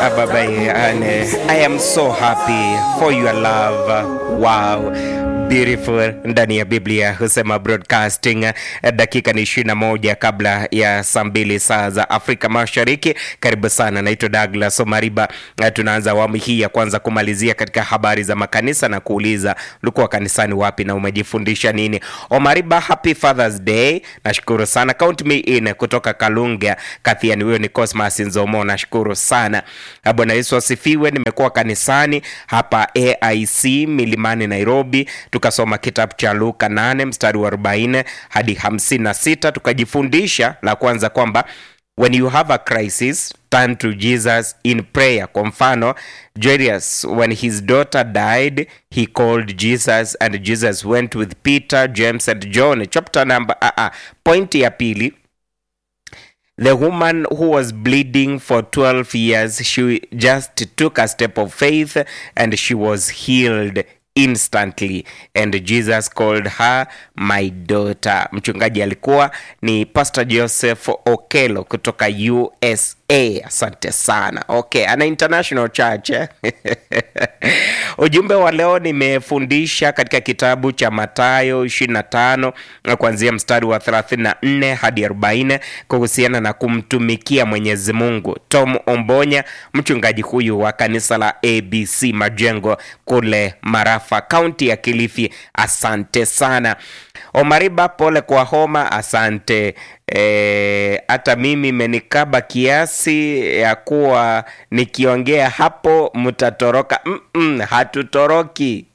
Ababai, and uh, I am so happy for your love. Wow. Beautiful ndani ya Biblia husema broadcasting. Eh, Dakika ni ishirini na moja kabla ya saa mbili saa za Afrika Mashariki. Karibu sana, naitwa Douglas Omariba. Eh, Tunaanza awamu hii ya kwanza kumalizia katika habari za makanisa na kuuliza ulikuwa kanisani wapi na umejifundisha nini? Omariba, happy Father's Day. Nashukuru sana, count me in kutoka Kalunga Kathiani. Huyo ni Cosmas Nzomo, nashukuru sana. Ah, Bwana Yesu asifiwe. Nimekuwa kanisani hapa AIC Milimani Nairobi, tukasoma kitabu cha Luka 8 mstari wa 40 hadi 56, tukajifundisha la kwanza kwamba when you have a crisis turn to Jesus in prayer. Kwa mfano Jairus when his daughter died he called Jesus and Jesus went with Peter, James and John. Chapter number uh, uh, point ya pili The woman who was bleeding for 12 years, she just took a step of faith and she was healed instantly and Jesus called her my daughter. Mchungaji alikuwa ni Pastor Joseph Okelo kutoka USA. Asante sana. Okay, ana international church. eh? Ujumbe wa leo nimefundisha katika kitabu cha Mathayo 25 na kuanzia mstari wa 34 hadi 40 kuhusiana na kumtumikia Mwenyezi Mungu. Tom Ombonya, mchungaji huyu wa kanisa la ABC Majengo kule Marafa, kaunti ya Kilifi. Asante sana. Omariba, pole kwa homa. Asante. Eh, hata mimi imenikaba kiasi ya kuwa nikiongea hapo mtatoroka. Mm-mm, hatutoroki.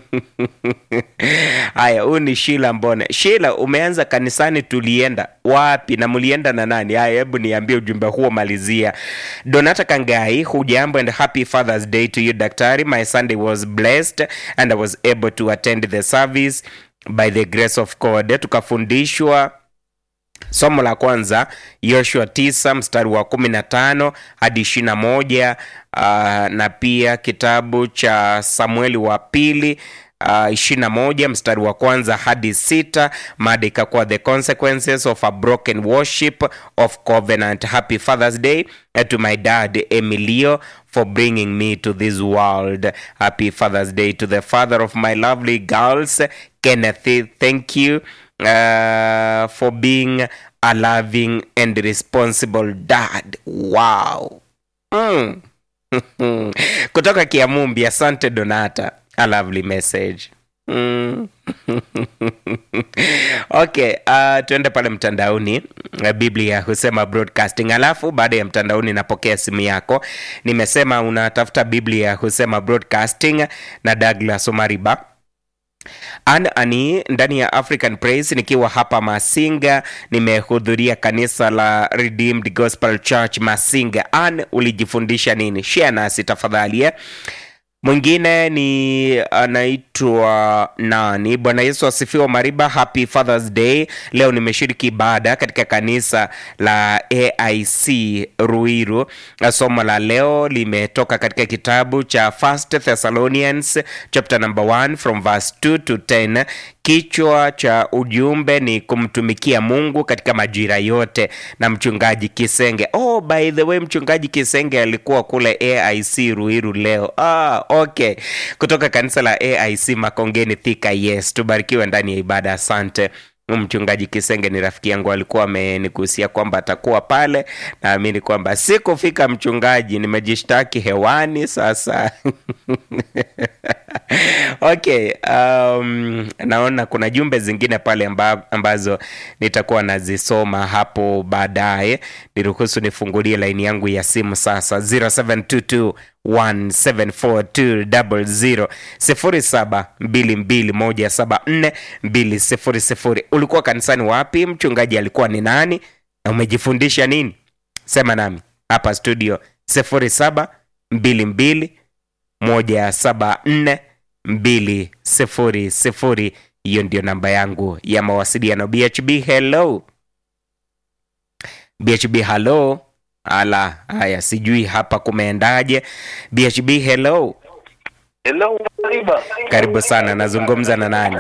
Haya, huyu ni Shila Mbone. Shila, umeanza kanisani, tulienda wapi na mlienda na nani? Haya, hebu niambie ujumbe huo, malizia. Donata Kangai, hujambo and happy Father's Day to you daktari. My Sunday was blessed and I was able to attend the service by the grace of God. Tukafundishwa somo la kwanza Yoshua 9 mstari wa 15 hadi 21, uh, na pia kitabu cha Samueli wa pili uh, 21 mstari wa kwanza hadi sita. Mada ikakuwa the consequences of a broken worship of covenant. Happy Father's Day uh, to my dad Emilio for bringing me to this world. Happy Father's Day to the father of my lovely girls Kenneth. Thank you uh, for being a loving and responsible dad. Wow. Mm. Kutoka Kiamumbi, asante Donata. A lovely message. Mm. okay, uh, tuende pale mtandaoni. Uh, Biblia husema broadcasting, alafu baada ya mtandaoni napokea simu yako. Nimesema unatafuta Biblia husema broadcasting na Douglas Omariba An ani ndani ya African Praise nikiwa hapa Masinga, nimehudhuria kanisa la Redeemed Gospel Church Masinga. An, ulijifundisha nini? Share nasi tafadhali eh? Mwingine ni anaitwa nani? Bwana Yesu asifiwe. Mariba, happy Father's Day. Leo nimeshiriki ibada katika kanisa la AIC Ruiru. Somo la leo limetoka katika kitabu cha First Thessalonians chapter number 1 from verse 2 to 10. Kichwa cha ujumbe ni kumtumikia Mungu katika majira yote, na mchungaji Kisenge. Oh, by the way, mchungaji Kisenge alikuwa kule AIC Ruiru leo. Ah, okay, kutoka kanisa la AIC Makongeni Thika. Yes, tubarikiwe ndani ya ibada. Asante. Mchungaji Kisenge ni rafiki yangu, alikuwa amenigusia kwamba atakuwa pale. Naamini kwamba sikufika, mchungaji, nimejishtaki hewani sasa. Okay, um, naona kuna jumbe zingine pale amba, ambazo nitakuwa nazisoma hapo baadaye. Niruhusu nifungulie laini yangu ya simu sasa 0722 1742000 0722174200. Ulikuwa kanisani wapi? Mchungaji alikuwa ni nani? Na umejifundisha nini? Sema nami hapa studio 0722 174 200. Hiyo ndio namba yangu ya mawasiliano. BHB hello, BHB hello. Ala, haya, sijui hapa kumeendaje. BHB hello, Hello, Mariba. karibu sana. Nazungumza na nani?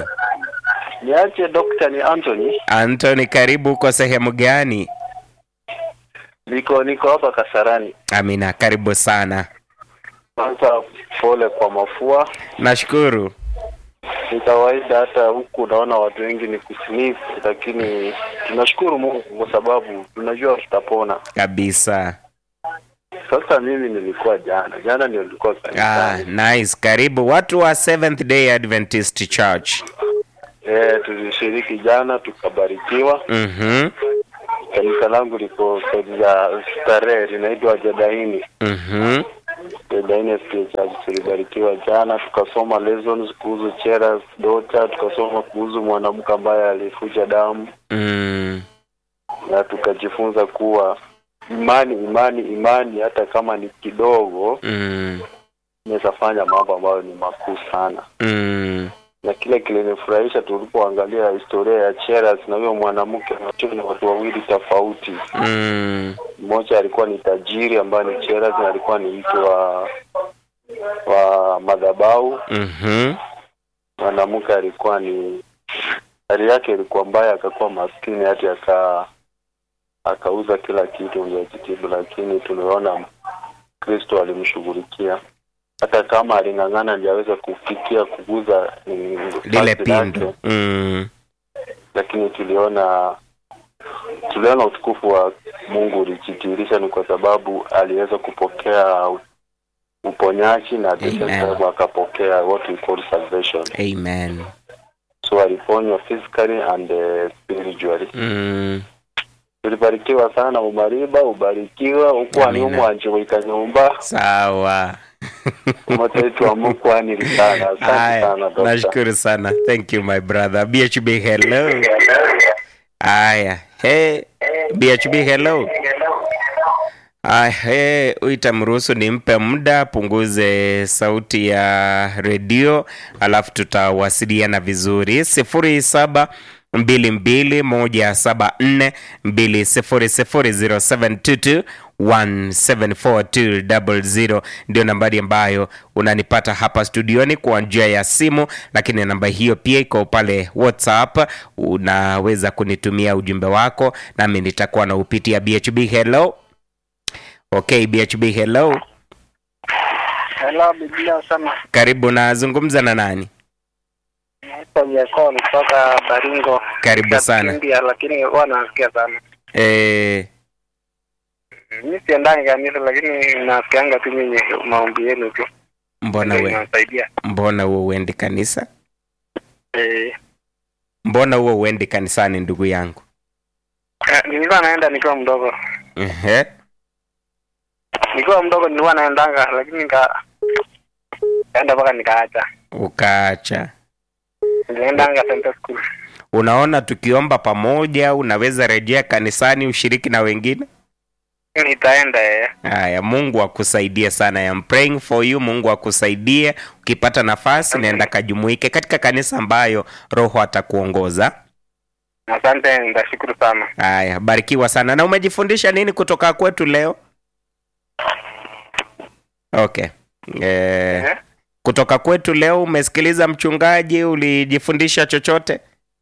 Niache Dr. ni Anthony. Anthony, karibu. Uko sehemu gani? Niko niko hapa Kasarani. Amina, karibu sana. Kwanza pole kwa mafua. Nashukuru. Ni kawaida, hata huku unaona watu wengi ni kusnif, lakini tunashukuru Mungu kwa sababu tunajua tutapona. Kabisa. Sasa mimi nilikuwa jana, jana ndio nilikuwa Ah, kanisani. nice. Karibu watu wa Seventh Day Adventist Church. Eh, tulishiriki jana tukabarikiwa. Mhm. Kanisa langu liko sehemu ya starehe linaitwa Jadaini. Mhm. Jadaini SDA Church tulibarikiwa jana, tukasoma lessons kuhusu Cheras daughter, tukasoma kuhusu mwanamke ambaye alifuja damu Mm. na tukajifunza kuwa imani imani imani hata kama ni kidogo Mm. inaweza fanya mambo ambayo ni makuu sana Mm. na kile kilinifurahisha tulipoangalia historia ya Cheras na huyo mwanamke wote ni watu wawili tofauti Mm. mmoja alikuwa ni tajiri ambaye ni Cheras na alikuwa ni mtu wa wa madhabahu Mhm. mwanamke alikuwa ni hali yake ilikuwa mbaya akakuwa maskini hati aka akauza kila kitu ndio ajitibu lakini tumeona kristo alimshughulikia hata kama aling'ang'ana ndio aweze kufikia kuguza mm, Lile vazi pindu. lake, Mm. lakini tuliona tuliona utukufu wa mungu ulijitirisha ni kwa sababu aliweza kupokea uponyaji na at the same Amen. time akapokea what we call salvation Amen. so aliponywa physically and uh, spiritually Mm. tulibarikiwa sana umariba ubarikiwa Amina. ukwani umwanje wikanyumba Sawa. umataitu amukwani sana asante Haya, sana dokta nashukuru sana. Thank you my brother. BHB hello. Haya. Hey, BHB hello. Haya, hey, itamruhusu nimpe muda punguze sauti ya redio alafu tutawasiliana vizuri sifuri saba mbili mbili moja saba nne mbili sifuri sifuri zero seven two two 1742000 ndio nambari ambayo unanipata hapa studioni kwa njia ya simu lakini namba hiyo pia iko pale whatsapp unaweza kunitumia ujumbe wako nami nitakuwa na upitia bhb hello okay bhb hello Hello, Biblia sana. karibu nazungumza na nani Naitwa Jakon kutoka Baringo. karibu sana India, lakini huwa nasikia sana. e, Mimi siendani kanisa, lakini nasikianga tu nyinyi maombi yenu tu. mbona Ndio we, inasaidia. mbona huo uendi kanisa Eh, mbona huo uendi kanisani ndugu yangu eh, nilikuwa naenda nikiwa mdogo. Ehe. Nikiwa mdogo nilikuwa naendanga, lakini nika kaenda mpaka nikaacha. ukaacha Niliendanga Center School. unaona tukiomba pamoja unaweza rejea kanisani ushiriki na wengine Nitaenda eh. haya mungu akusaidie sana I am praying for you mungu akusaidie ukipata nafasi naenda kajumuike katika kanisa ambayo roho atakuongoza Asante, nitashukuru sana. haya barikiwa sana na umejifundisha nini kutoka kwetu leo okay eh, Eh? kutoka kwetu leo umesikiliza mchungaji ulijifundisha chochote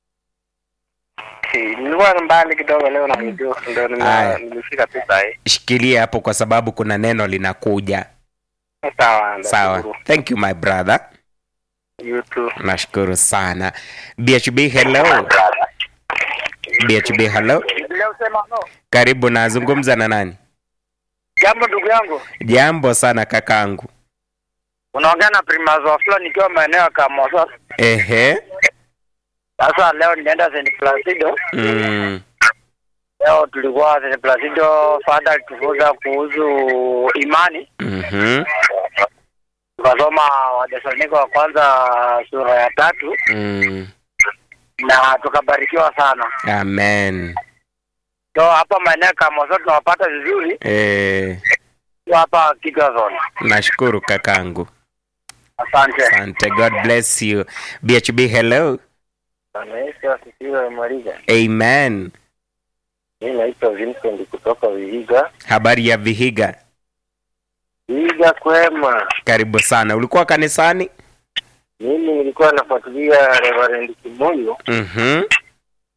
Eh, Nilikuwa mbali kidogo leo na video, ndio nime- Aya. nimefika tu saa hii. shikilia hapo kwa sababu kuna neno linakuja Sawa, sawa nitashukuru. thank you my brother You too. nashukuru sana bhb hello bhb hello Biblia usema no. karibu nazungumza na nani Jambo ndugu yangu, jambo sana kakangu unaongea na Primas Wafula nikiwa maeneo ya Kamoso. ehe Sasa leo nimeenda St. Placido. mm. Leo tulikuwa St. Placido, fada alitufunza kuhusu imani, mm-hmm. tukasoma Wathesalonike wa kwanza sura ya tatu mm. na tukabarikiwa sana. amen So hapa maeneo ya Kamoso tunawapata vizuri, eh, tu hapa Kigazon. nashukuru kakangu Asante. asante god bless you bhb hello Bwana Yesu asifiwe Mariga. amen Mimi naitwa Vincent kutoka Vihiga. habari ya vihiga Vihiga kwema. karibu sana ulikuwa kanisani Mimi nilikuwa nafuatilia Reverend Kimuyu mm-hmm.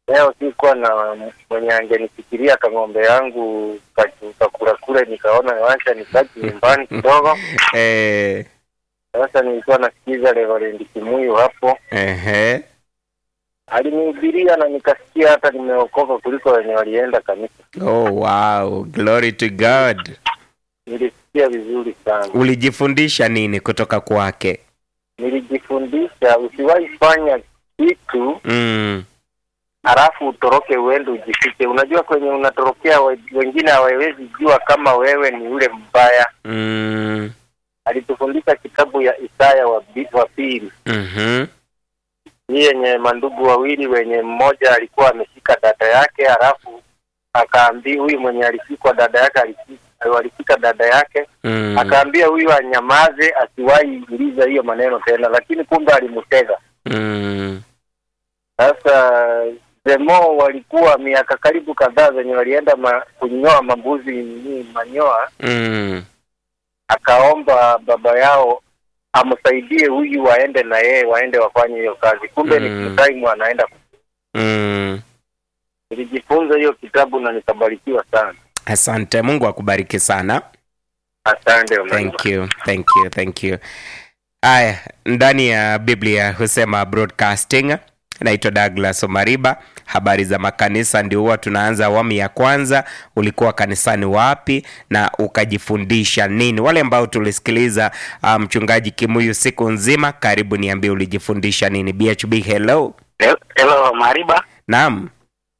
leo sikuwa na mwenye angenifikiria kang'ombe yangu kachu- kakula kule, nikaona wacha nikaji nyumbani kidogo. eh, Sasa nilikuwa nasikiza Reverend Kimuyu hapo, ehe. alinihubiria na nikasikia hata nimeokoka kuliko wenye walienda kanisa. Oh, wow. Glory to God. Nilisikia vizuri sana, Ulijifundisha nini kutoka kwake? nilijifundisha usiwahi fanya kitu Mm. halafu utoroke uende ujifiche. Unajua kwenye unatorokea we- wengine hawawezi jua kama wewe ni yule mbaya. Mm. Alitufundisha kitabu ya Isaya wa, bi- wa pili Mhm. hii yenye mandugu wawili wenye mmoja alikuwa ameshika dada yake, halafu akaambia huyu mwenye alishikwa dada yake alishika, alishika dada yake Mm. akaambia huyu anyamaze, asiwahi uliza hiyo maneno tena, lakini kumbe alimtega. Mm. Sasa demo walikuwa miaka karibu kadhaa zenye walienda ma, kunyoa mambuzi ni manyoa, Mm. akaomba baba yao amsaidie huyu waende na yeye waende wafanye hiyo kazi, kumbe Mm. ni time anaenda. Mm. Nilijifunza hiyo kitabu na nikabarikiwa sana. Asante. Mungu akubariki sana. Asante Omar. Thank you, thank you, thank you. Aya, ndani ya Biblia husema broadcasting. Naitwa Douglas Omariba. Habari za makanisa, ndio huwa tunaanza awamu ya kwanza. Ulikuwa kanisani wapi na ukajifundisha nini? Wale ambao tulisikiliza ah, mchungaji Kimuyu siku nzima, karibu niambie ulijifundisha nini. BHB, hello. Hello Mariba. Naam,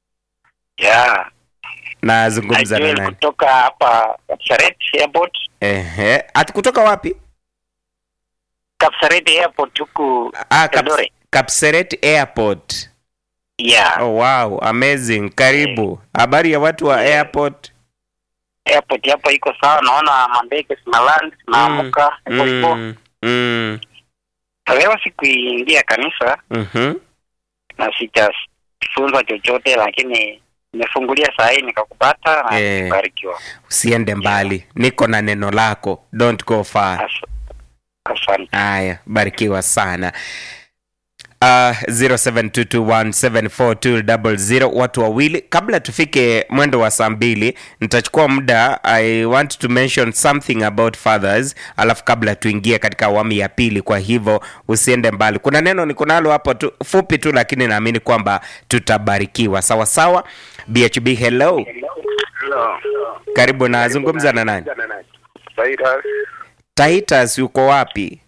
Yeah. nazungumza na Joel nani? kutoka hapa Kapsaret Airport. Ehe, ati kutoka wapi? Kapsaret Airport huku Ah, Kaps, Eldoret. Kapseret Airport. Yeah. Oh, wow, amazing. Karibu. Habari ya watu wa airport? Airport hapo iko sawa, naona mandege zinaland naamuka hivyo hivyo. Mm, mm, Leo sikuingia kanisa mhm. na sijafunzwa chochote, lakini nimefungulia saa hii nikakupata na Eh. nikabarikiwa. Usiende mbali, niko na neno lako, don't go far. As- Asante. Haya, barikiwa sana. Uh, 0722174200 watu wawili. Kabla tufike mwendo wa saa mbili, nitachukua muda. I want to mention something about fathers, alafu kabla tuingie katika awamu ya pili. Kwa hivyo usiende mbali, kuna neno niko nalo hapo tu, fupi tu, lakini naamini kwamba tutabarikiwa sawa sawa. BHB, hello, Hello. karibu. Nazungumza na nani? Cyrus. Titus yuko wapi?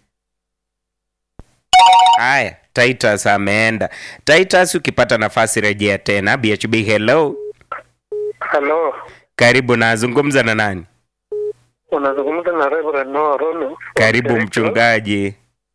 Haya, Titus ameenda. Titus, ukipata nafasi rejea tena. BHB, hello, Hello. karibu. Nazungumza na nani? Unazungumza na Reverend Noah Rono. Karibu mchungaji.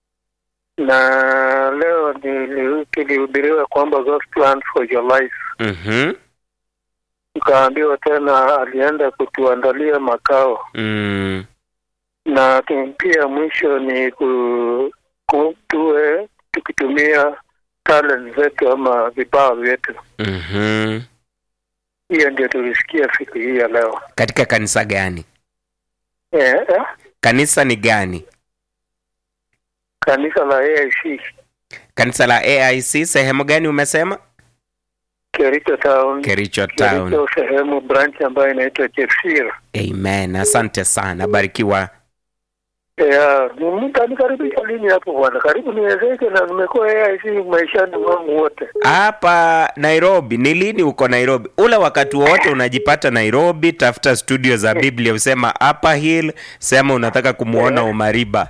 Na leo nili- tulihubiriwa kwamba God's plan for your life. Mhm, Tukaambiwa tena alienda kutuandalia makao mm, na tu- pia mwisho ni ku, ku, tuwe tukitumia talent zetu ama vipawa vyetu. mhm. Hiyo ndio tulisikia siku hii ya leo. Katika kanisa gani? Eh, eh, Kanisa ni gani? kanisa la AIC Kanisa la AIC sehemu gani umesema? Kericho Town, Kericho Town. Kericho sehemu branch ambayo inaitwa Chepsir. Amen. Asante sana, barikiwa. Yeah, mtanikaribisha lini hapo bwana? Karibu niwezeke na nimekuwa AIC maishani mwangu wote. hapa Nairobi. Ni lini uko Nairobi? Ule wakati wote unajipata Nairobi, tafuta studio za Biblia, usema Upper Hill, sema unataka kumwona Umariba.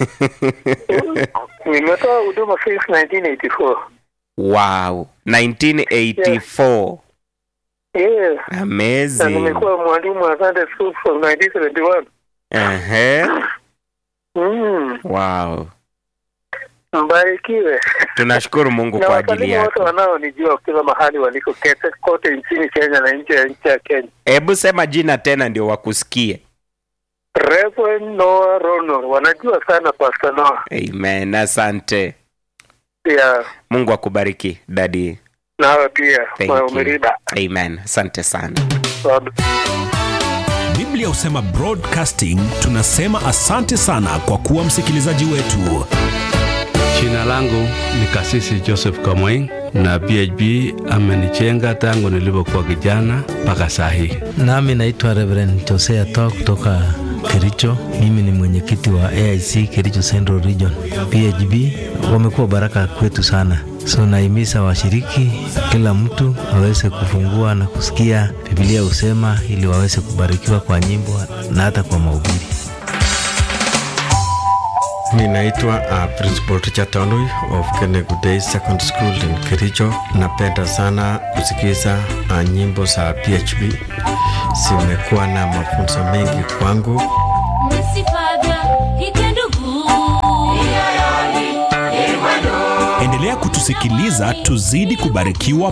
Nimetoa huduma since 1984. wow, 1984 Yeah. Na amazing. nimekuwa mwalimu wa Sunday school from 1971. Ehe, Mm, wow, mbarikiwe. tunashukuru Mungu Na kwa ajili wasalimu wote yako. wanaonijua kila mahali waliko kete kote nchini Kenya na nje ya nchi ya Kenya. Hebu sema jina tena ndio wakusikie. Reverend Noah Rono wanajua sana Pastor Noah. Amen, asante. Pia Mungu akubariki dadi. nawe pia Thank kwa you. umeriba. Amen, asante sana. Biblia husema broadcasting. Tunasema asante sana kwa kuwa msikilizaji wetu. Jina Jina langu ni Kasisi Joseph Kamweng na PHB amenichenga tangu nilipokuwa kijana mpaka saa hii. Nami naitwa Reverend Josea Toa kutoka Kericho. Mimi ni mwenyekiti wa AIC Kericho Central Region. PHB wamekuwa baraka kwetu sana, so naimiza washiriki, kila mtu aweze kufungua na kusikia Biblia husema, ili waweze kubarikiwa kwa nyimbo na hata kwa mahubiri. Mi naitwa uh, Principal Richard Tanui of Kenegu Day Secondary School in Kericho. Napenda sana kusikiza uh, nyimbo za PHB, zimekuwa na mafunzo mengi kwangu. Endelea kutusikiliza tuzidi kubarikiwa